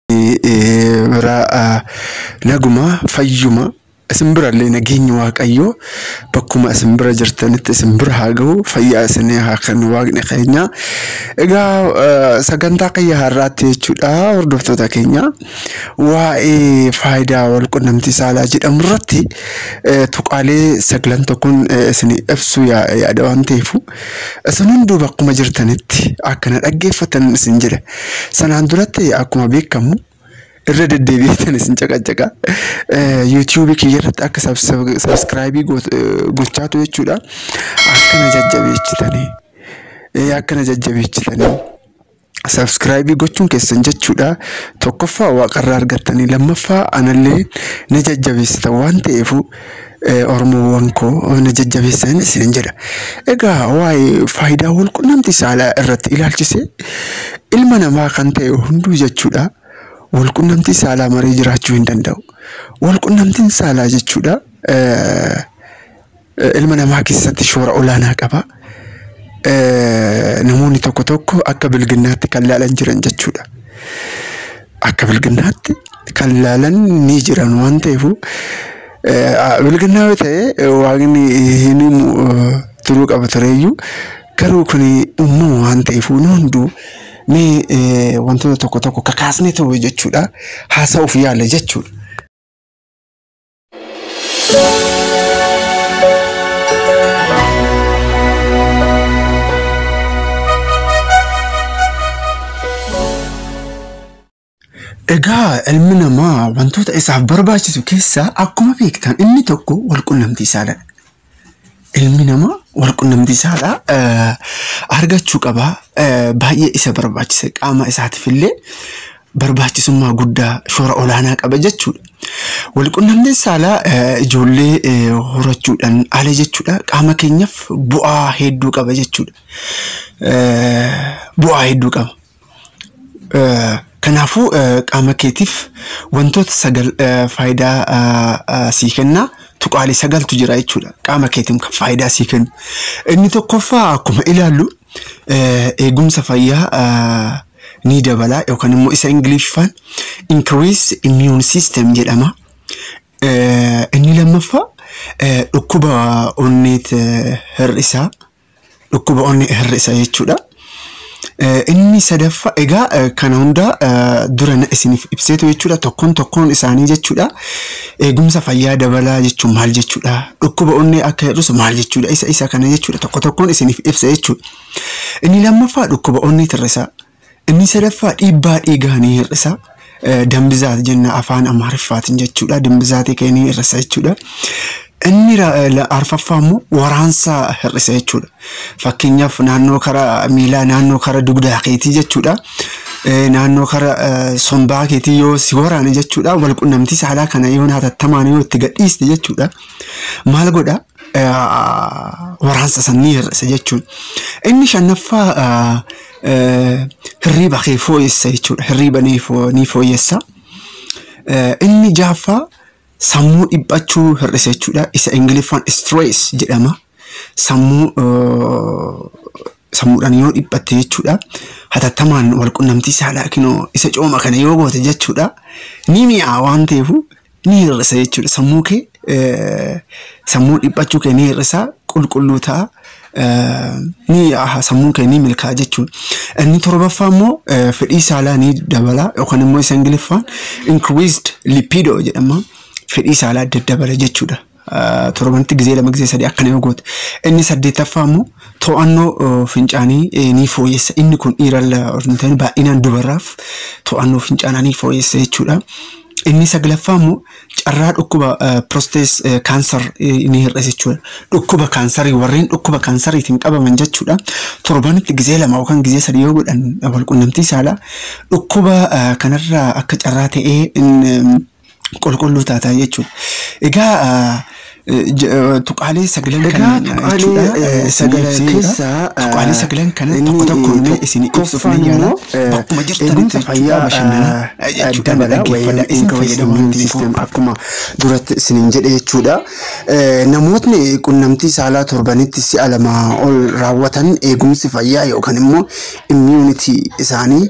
bira naguma fayyuma isin birallee nageenyi waaqayyoo bakkuma isin bira jirtanitti isin bira haa ga'u fayyaa isinii haa kennu waaqni keenya. Egaa sagantaa kiyya har'aatti jechuudha hordoftoota keenya waa'ee faayidaa wal qunnamtii saalaa jedhamu irratti tuqaalee sagalan tokkoon isin ibsu yaada waan ta'eefu isin hunduu bakkuma jirtanitti akkana dhaggeeffatan isin jedha. Sanaan duratti akkuma beekamu irra deddeebi'eetan isin caqacaqa. Yuutuubii kiyya irratti akka sabskraayibii gochaatu jechuudha. Akkana jajjabeechitanii. Akkana jajjabeechitanii. Sabskraayibii gochuun keessan jechuudha. Tokkoffaa waaqarraa argattanii lammaffaa anallee na jajjabeessitan waan ta'eefu Oromoowwan koo na jajjabeessan isin jedha. Egaa waa'ee faayidaa wal qunnamtii saalaa irratti ilaalchise ilma namaa kan ta'e hunduu jechuudha. walqunnamtii saalaa malee jiraachuu hin danda'u. Walqunnamtiin saalaa jechuudha ilma namaa keessatti shoora olaanaa qaba. Namoonni tokko tokko akka bilginnaatti kan laalan jiran jechuudha. Akka bilginnaatti kan laalan ni jiran waan ta'eef bilginnaa yoo ta'e waaqni hin turuu qaba tureeyyuu garuu kun uumama waan ta'eef nu hunduu mee wantoota tokko tokko kakaasnee ta'u jechuudha haasa'uuf yaala jechuudha. Egaa ilmi namaa wantoota isaaf barbaachisu keessaa akkuma beektan inni tokko walqunnamtii saaladha. Ilmi namaa walqunnamtii saalaa argachuu qaba. Baay'ee isa barbaachisa. Qaama isaatiif illee barbaachisummaa guddaa shoora olaanaa qaba jechuudha. Walqunnamtiin saalaa ijoollee horachuudhaan ala jechuudha. Qaama keenyaaf bu'aa hedduu qaba jechuudha. Bu'aa hedduu qaba. Kanaafuu qaama keetiif wantoota sagal faayidaa sii kennaa. tuqaalee sagaltu jira jechuudha. Qaama keetiif kan faayidaa sii kennu. Inni tokkoffaa akkuma ilaallu eegumsa fayyaa ni dabala yookaan immoo isa Ingiliffaan increase immune system jedhama. Inni lammaffaa dhukkuba onneet hir'isaa dhukkuba onnee hir'isa jechuudha. Inni sadaffaa egaa kana hunda dura isiniif ibseetu jechuudha tokkoon tokkoon isaanii jechuudha. Eegumsa fayyaa dabalaa jechuun maal jechuudha? Dhukkuba onnee akka hir'isu maal jechuudha? Isa isa kana jechuudha tokko tokkoon isiniif ibsa jechuudha. Inni lammaffaa dhukkuba onnee hir'isa. Inni sadaffaa dhiibbaa dhiigaa ni hir'isa. Dambizaat jenna afaan Amaariffaatiin jechuudha. Dambizaatee kee ni hir'isa jechuudha. Inni arfaffaa immoo waraansa hir'isa jechuudha. Fakkeenyaaf naannoo kara miilaa naannoo kara dugdaa keetii jechuudha. Naannoo kara sombaa keetii yoo si waraane jechuudha. Walqunnamtii saalaa kana yoo hatattamaan yoo itti gadhiiste jechuudha. Maal godha? Waraansa san ni hir'isa jechuudha. Inni shanaffaa hirriiba kee fooyyessa jechuudha. Hirriiba ni fooyyessa. Inni jaaffaa sammuu dhiphachuu hir'isa jechuudha. Isa Ingiliffaan stress jedhama. Sammuu sammuudhaan yoo dhiphatte jechuudha. Hatattamaan walqunnamtii saalaa kinoo isa cooma kana yoo goote jechuudha. Ni mi'aa waan ta'eef ni hir'isa jechuudha. Sammuu kee sammuu dhiphachuu kee ni hir'isa qulqulluu ta'a. ni sammuun kee ni milkaa'a jechuudha. Inni torbaffaa immoo fedhii saalaa ni dabala yookaan immoo isa Ingiliffaan increased lipido jedhama. fedhii saalaa adda dabala jechuudha. Torbanitti gizee lama gizee sadii akkana yoo goote. Inni saddeettaffaa immoo to'annoo fincaanii ni fooyyessa. Inni kun dhiiralla baay'inaan dubarraaf to'annoo fincaanii ni fooyyessa jechuudha. Inni saglaffaa immoo carraa dhukkuba prostees kaansar ni hir'isa jechuudha. Dhukkuba kaansarii warreen dhukkuba kaansariitiin qabaman jechuudha. Torbanitti gizee lama yookaan gizee sadii yoo godhan walqunnamtii saalaa dhukkuba kanarraa akka carraa ta'ee qulqulluu taataa jechuudha. Egaa tuqaalee sagalan Egaa kana tuqaalee sagalan keessaa tuqaalee sagalan kana inni tokko tokko illee isin ibsuuf tokkoffaan ni yaala. immoo, Bakkuma jirtanitti eegumsa jechuudha fayyaa bashannanaa jechuudha dabala dhaggeeffadhaa. wayii Isin fayyadamuun system akkuma duratti isiniin jedhe jechuudha. Eh, Namootni qunnamtii saalaa torbanitti si'a lama ol raawwatan eegumsi fayyaa yookaan immoo immuunity isaanii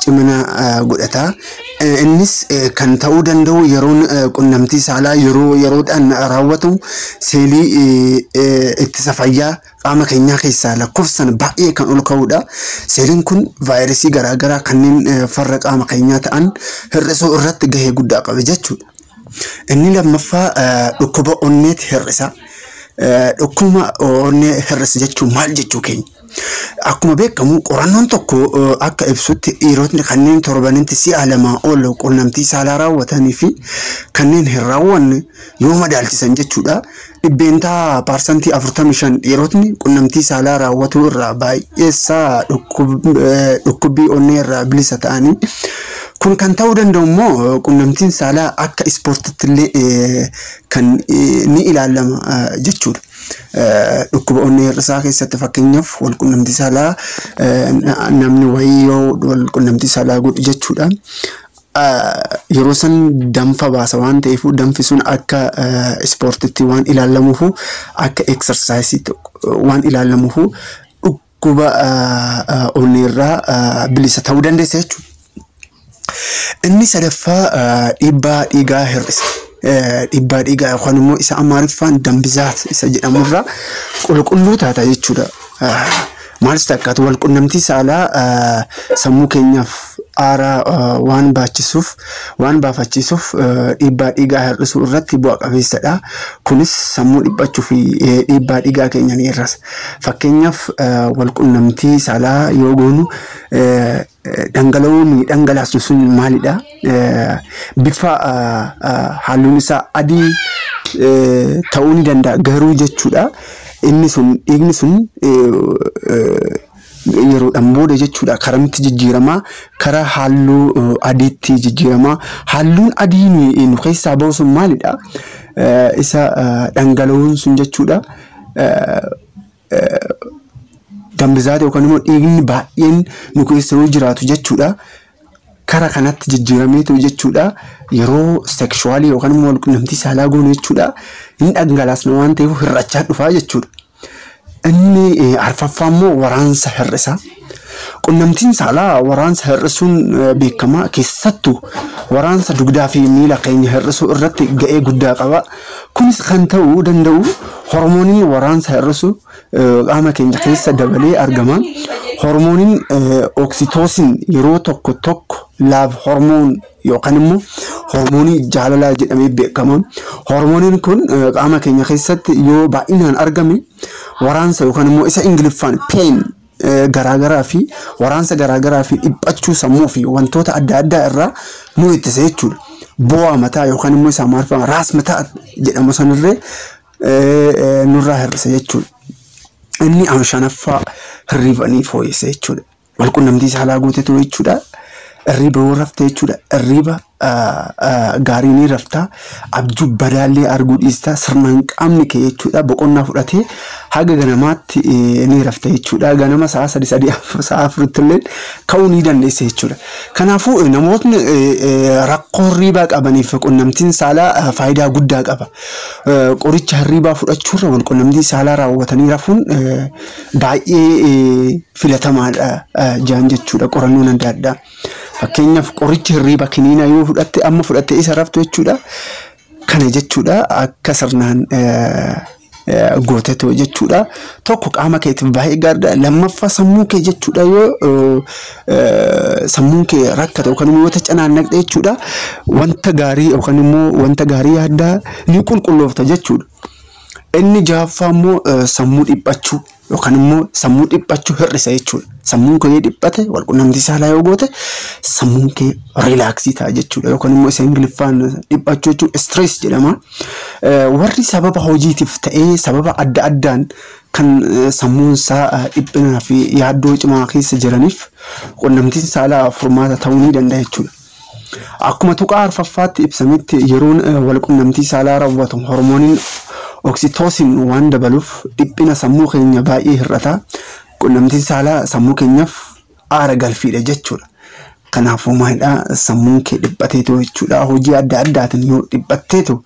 cimina godhata. Innis kan ta'uu danda'u yeroon qunnamtii saalaa yeroo yeroodhaan raawwatamu seelii ittisa fayyaa qaama keenyaa keessaa lakkoofsan baay'ee kan ol ka'udha. Seeliin kun vaayirasii garaagaraa kanneen farra qaama keenyaa ta'an hir'isuu irratti gahee guddaa qaba jechuudha. Inni lammaffaa dhukkuba onneeti hir'isa. Dhukkuba onnee hir'isa jechuun maal jechuu keenya? Akkuma beekamu qorannoon tokko akka ibsutti dhiirotni kanneen torbanitti si'a lamaa ol qunnamtii saalaa raawwatanii fi kanneen hin raawwanne yoo madaalchisan jechuudha. Dhibbeentaa paarsantii afurtamii shan dhiirotni qunnamtii saalaa raawwatuu irraa baay'eessaa dhukkubbii onnee irraa bilisa ta'anii kun kan ta'uu danda'u immoo qunnamtiin saalaa akka ispoortiitti illee kan ni ilaalama jechuudha. dhukkuba onnee hir'isaa keessatti fakkeenyaaf wal qunnamtii saalaa namni wayii yoo wal qunnamtii saalaa godhu jechuudha. Yeroo san danfa baasa waan ta'eef danfi sun akka ispoortiitti waan ilaalamuuf akka eksarsaayisii waan ilaalamuuf dhukkuba onnee irraa bilisa ta'uu dandeessa jechuudha. Inni sadaffaa dhiibbaa dhiigaa hir'isa. dhiibbaa dhiigaa yookaan immoo isa amaariffaan dambizaat isa jedhamurraa qulqulluu taata jechuudha. Maalis takkaatu wal qunnamtii saalaa sammuu keenyaaf aaraa waan baachisuuf waan baafachiisuuf dhiibbaa dhiigaa hir'isuu irratti bu'a qabeessadha. Kunis sammuu dhiphachuu fi dhiibbaa dhiigaa keenya ni hir'isa. Fakkeenyaaf wal qunnamtii saalaa yoo goonu dhangala'oo ni dhangalaasnu sun maalidha? Bifa halluun isaa adii ta'uu ni danda'a garuu jechuudha. Inni sun dhiigni sun yeroodhaan booda jechuudha karamitti jijjiiramaa kara halluu adiitti jijjiiramaa halluun adii nu keessaa bahu sun maalidha? Isa dhangala'oon sun jechuudha. dambizaata yookaan immoo dhiigni baay'een nu keessa yoo jiraatu jechuudha. Kara kanatti jijjiirameetu jechuudha. Yeroo sekshuwaalii yookaan immoo walqunnamtii saalaa goonu jechuudha. Inni dhangalaasna waan ta'eef hir'achaa dhufaa jechuudha. Inni arfaffaa immoo waraansa hir'isa. Qunnamtiin saalaa waraansa hir'isuun beekama. Keessattuu waraansa dugdaa fi miila keenya hir'isuu irratti ga'ee guddaa qaba. Kunis kan ta'uu danda'u hormooniin waraansa hir'isu qaama keenya keessa dabalee argama. Hormooniin oksitoosin yeroo tokko tokko laaf hormoon yookaan immoo hormoonii jaalalaa jedhamee beekama. Hormooniin kun qaama keenya keessatti yoo baay'inaan argame waraansa yookaan immoo isa ingiliffaan peen garaagaraa fi waraansa garaagaraa fi dhiphachuu sammuu fi wantoota adda addaa irraa nu ittisa jechuudha. Bu'aa mataa yookaan immoo isa maarfama raas mataa jedhamu sanirree nurraa hir'isa jechuudha. Inni shanaffaa hirribanii fooyyessa jechuudha. Walqunnamtii saalaa gootetu jechuudha. Irriba yoo rafte jechuudha. Irriba gaarii ni rafta. Abjuu badaallee arguu dhiista. Sirnaan qaamni kee jechuudha. Boqonnaa fudhatee haga ganamaatti ni rafta jechuudha. Ganama sa'a sadi sadii sa'a afuritti illee ka'uu ni dandeessa jechuudha. Kanaafuu namootni rakkoo hirribaa qabaniif qunnamtiin saalaa faayidaa guddaa qaba. Qoricha hirribaa fudhachuurra wal qunnamtii saalaa raawwatanii rafuun baay'ee filatamaadha jaan jechuudha qorannoon adda addaa. Fakkeenyaaf qorichi hirriba kiniina yoo fudhatte amma fudhatte isa raftu jechuudha. Kana jechuudha akka sirnaan gootetu jechuudha. Tokko qaama keetiif baay'ee gaariidha. Lammaffaa sammuu kee jechuudha yoo sammuun kee rakkate yookaan immoo wanta canaannaqxe jechuudha. Wanta gaarii yookaan immoo wanta gaarii yaaddaa ni qulqulloofta jechuudha. Inni ja'affaa immoo sammuu dhiphachuu yookaan immoo sammuu dhiphachuu hir'isa jechuudha. Sammuun kee dhiphate walqunnamtii saalaa yoo goote sammuun kee riilaaksii ta'a jechuudha. Yookaan immoo isa ingiliffaan dhiphachuu jechuun stress jedhama. Warri sababa hojiitiif ta'ee sababa adda addaan kan sammuun isaa dhiphinaa fi yaaddoo cimaa keessa jiraniif qunnamtiin saalaa furmaata ta'uu ni danda'a jechuudha. Akkuma tuqaa arfaffaatti ibsametti yeroon walqunnamtii saalaa raawwatu hormooniin oksitoosin waan dabaluuf dhiphina sammuu keenya baay'ee hir'ata. Qunnamtiin saalaa sammuu keenyaaf aara galfiidha jechuudha. Kanaafuu maalidhaa sammuun kee dhiphateetu jechuudha. Hojii adda addaatiin yoo dhiphatteetu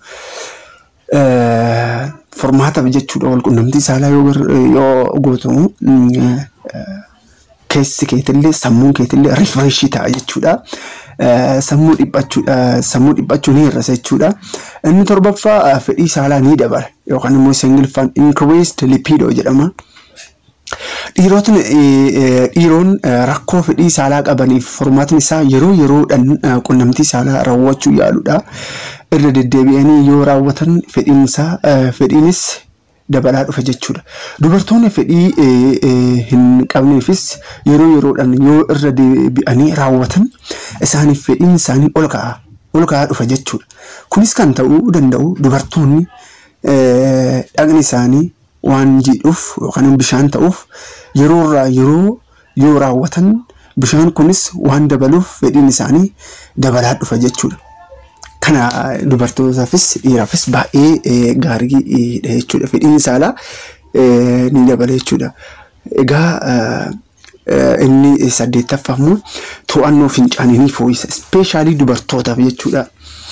furmaataaf jechuudha walqunnamtii saalaa yoo gootu keessi keetillee sammuun keetillee rifreeshii ta'a jechuudha. Sammuu dhiphachuudha sammuu dhiphachuu ni hir'isa jechuudha. Inni torbaffaa fedhii saalaa ni dabala yookaan immoo singilfaan increased lipido jedhama. Dhiirotni dhiiroon rakkoo fedhii saalaa qabaniif furmaatni isaa yeroo yeroodhaan qunnamtii saalaa raawwachuu yaaludha. Irra deddeebi'anii yoo raawwatan fedhiin isaa fedhiinis dabalaa dhufa jechuudha. Dubartoonni fedhii hin qabneefis yeroo yeroodhaan yoo irra deebi'anii raawwatan isaaniif fedhiin isaanii ol ka'a. Ol ka'aa dhufa jechuudha. Kunis kan ta'uu danda'u dubartoonni dhagni isaanii waan jiidhuuf yookaan bishaan ta'uuf yeroo irraa yeroo yoo raawwatan bishaan kunis waan dabaluuf fedhiin isaanii dabalaa dhufa jechuudha. Kana dubartootaafis dhiiraafis baay'ee gaariidha jechuudha. Fedhiin saalaa ni dabala jechuudha. Egaa inni saddeettaffaa immoo to'annoo fincaanii ni fooyyisa. Ispeeshaalii dubartootaaf jechuudha.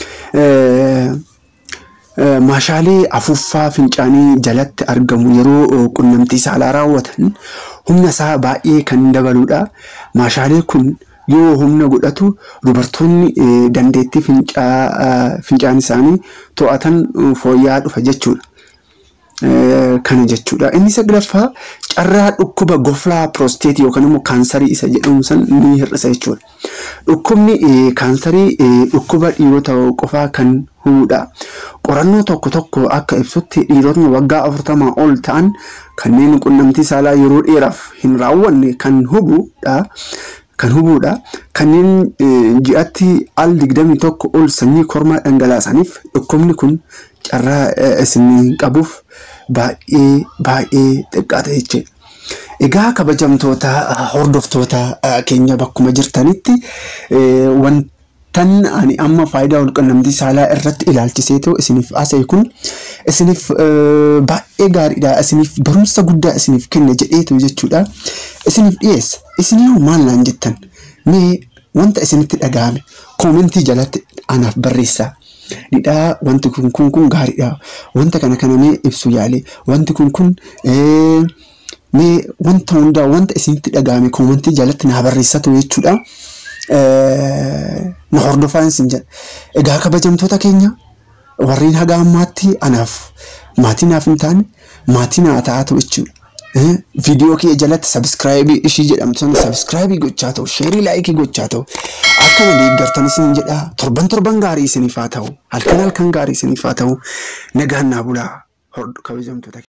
Maashaalee afuuffaa fincaanii jalatti argamu yeroo qunnamtii saalaa raawwatan humna isaa baay'ee kan dabaludha. Maashaalee kun yoo humna godhatu dubartoonni dandeettii fincaan isaanii to'atan fooyya'aa dhufa jechuudha. Kana jechuudha. Inni saglaffaa carraa dhukkuba goflaa piroosteetii yookaan immoo kaansarii isa jedhamu san ni hir'isa jechuudha. Dhukkubni kaansarii dhukkuba dhiirota qofaa kan hubudha. Qorannoo tokko tokko akka ibsutti dhiirotni waggaa afurtamaa ol ta'an kanneen qunnamtii saalaa yeroo dheeraaf hin raawwanne kan hubudha. Kan hubudha. Kanneen ji'atti al digdamii tokko ol sanyii kormaa dhangalaasaniif dhukkubni kun carraa isin qabuuf baay'ee baay'ee xiqqaata jechuudha. Egaa kabajamtoota hordoftoota keenya bakkuma jirtanitti wantan ani amma faayidaa walqunnamtii saalaa irratti ilaalchiseetoo isiniif haasa'e kun isiniif baay'ee gaariidha. Isiniif barumsa guddaa isiniif kenna jedheetu jechuudha. Isiniif dhiyeessa. Isinii maal naan jettan? Mee wanta isinitti dhaga'ame koomentii jalatti anaaf barreessaa. Dhidhaa wanti kun kun kun gaariidha. Wanta kana kana mee ibsu yaale. Wanti kun kun mee wanta hundaa wanta isinitti dhaga'ame koomentii jalatti naa barreessatu jechuudha. Na hordofaa isin jedha. Egaa kabajamtoota keenya warreen haga ammaatti anaaf maatii naaf hin taane maatii naa ta'atu jechuudha. Viidiyoo kee jalatti sabiskiraayibii ishii jedhamtu sana sabiskiraayibii gochaa ta'u sheerii laayikii gochaa ta'u akkama deeggartan isin jedha torban torban gaarii isiniif haa ta'u halkan halkan gaarii isiniif haa ta'u nagaan naa bulaa kabajamtoota